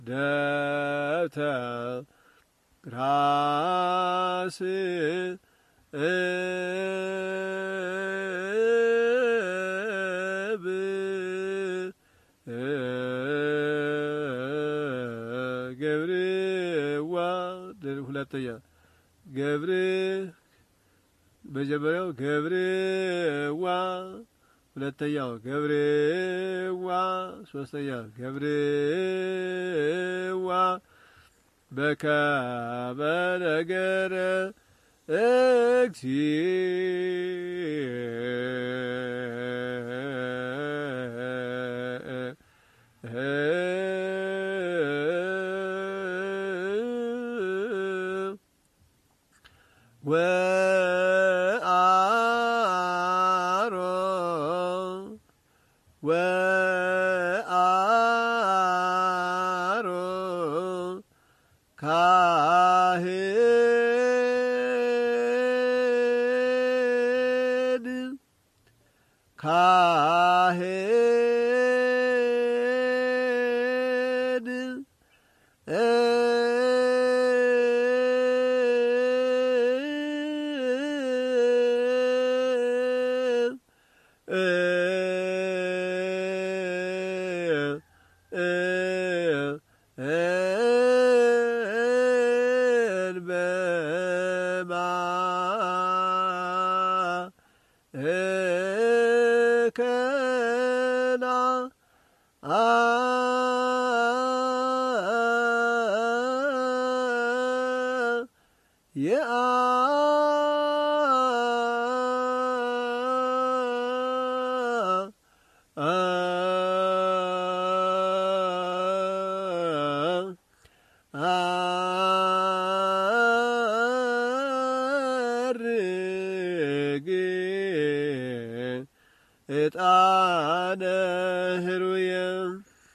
ደብተር ራስ እብ ገብርዋ ሁለተኛ ገብር መጀመሪያው ገብርዋ ሁለተኛው ገብርዋ ሶስተኛ ገብርዋ በከመ ነገረ እግዚእ ወአሮን ወአሮን ካህን ካህን እከና አርግ እጣነ ህሩየ